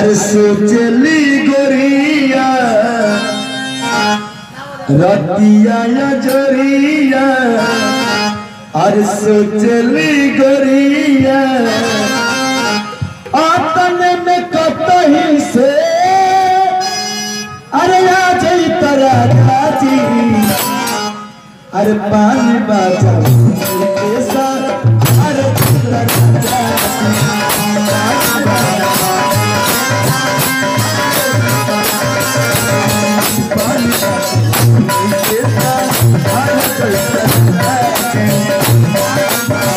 अरे सोचली गोरिया रतिया या जोरिया अरे सोचली गोरिया आतन में कतही से अरे आ जई तरा खाती अरे पानी बाजा के साथ अरे तरा पानी बाजा के साथ अरे तरा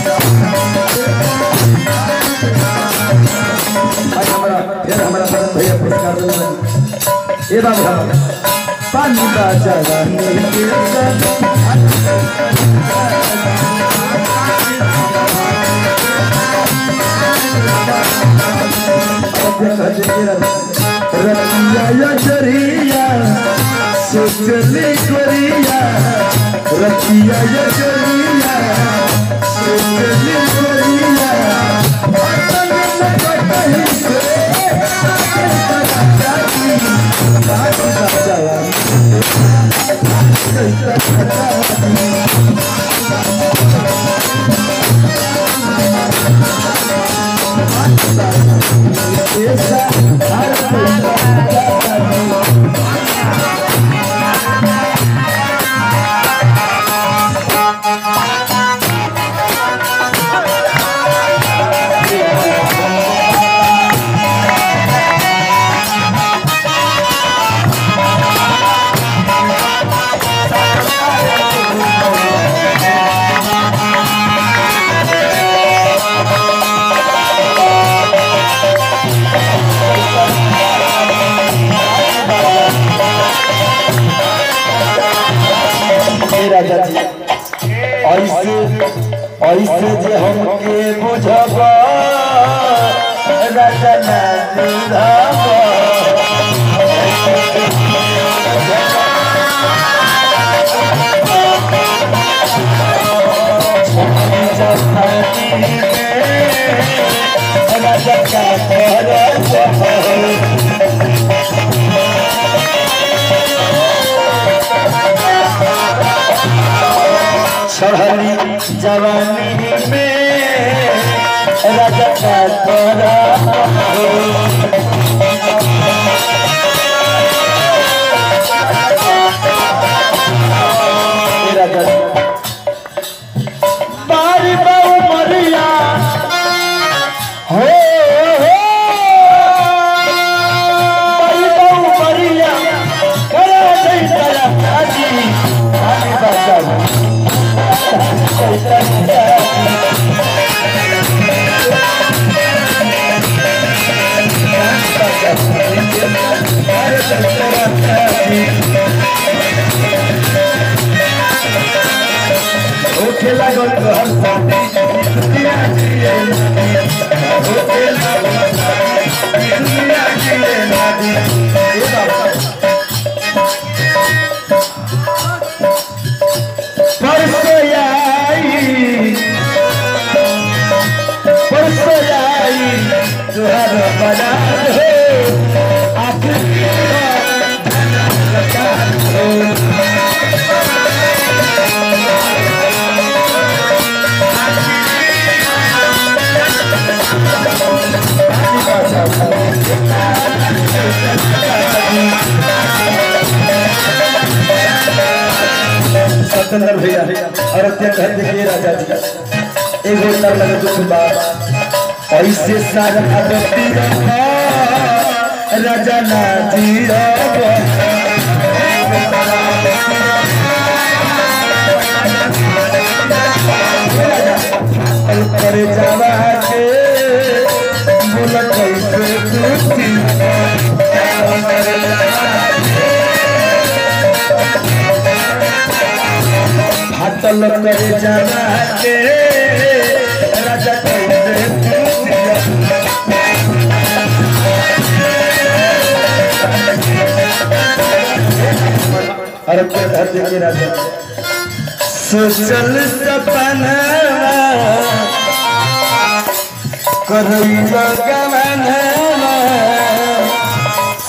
आज हमारा फिर हमारा भरत भैया पुरस्कार दे रहे ये बाबू हम पानी बाजा गाने के साथ रतिया या जरिया सोचली गोरिया रतिया या जरिया सोचली गोरिया अपन में कहीं से हे राजा जी ऐसे ऐसे जे हमके बुझब राजा ना बुझब राजा का करब चढ़ली जवानी में राजा का तोरा राजा बारी बाऊ मरिया हो हो बारी बाऊ मरिया करे नहीं दया काजी आनी बाजा होखे लागल घर दुनिया जिए होखे लागल दुनिया जिए नदी ए बाबा परसों आई परसों आई तुहर बना हो आखिरी सत्येंद्र भैया और अत्य कह देखिए राजा जी एगो तर लगे दुख बात ऐसे सारा आदती राजा ना जी करे जावा के बोला कैसे दूती हाथल करे जावा के राजा कैसे दूती अरे क्या धरती के राजा सोचल सपना करई गगन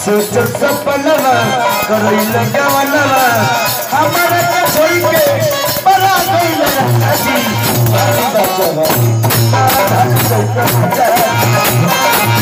सोच सपनवा करई लगवनवा हमारा के छोड़ के बड़ा गइल राजी बारी बचवा आधा चौका जा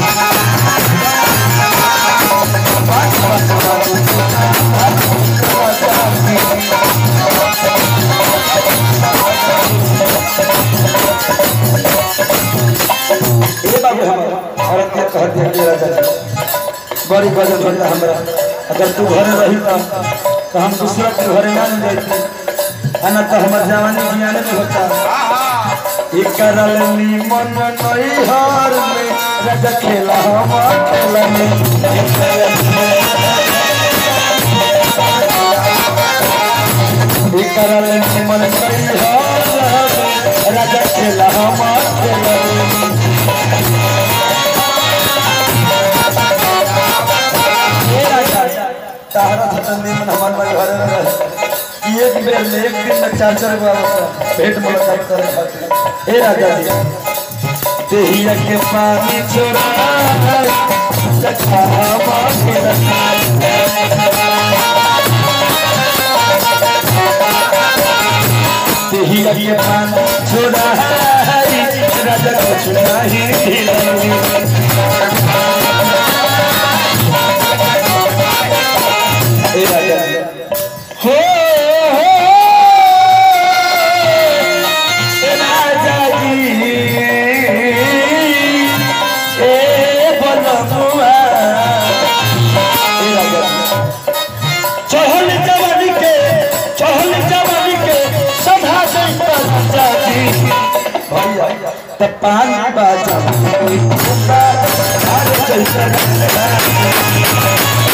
ए बाबू हमारा औरत के कह दिया कि राजा जी, बड़ी वजन होता हमरा अगर तू घरे रही तो तो हम दूसरा के घरे ना ले जाती अना तो हमर जवानी जियाने में होता इकरल मन नई हार में राजा खेला हम खेला में इकरल मन नई हार में राजा खेला हम खेला में तारा धतन निमन हमार माई घरे में रहे कि एक बेर में एक दिन में चार चार बार होता भेंट मुलाकात करे खातिर हे राजा जी देहिया के पानी छोड़ा सखा हमार के रखा देहिया के पानी छोड़ा राजा कुछ नहीं खिलाऊंगी हे राजा हो हो हे राजा जी ए बनमुआ हे राजा चहल जवानी के चहल जवानी के सधा से राजा जी भैया त पानी बाजा कोई अरे चल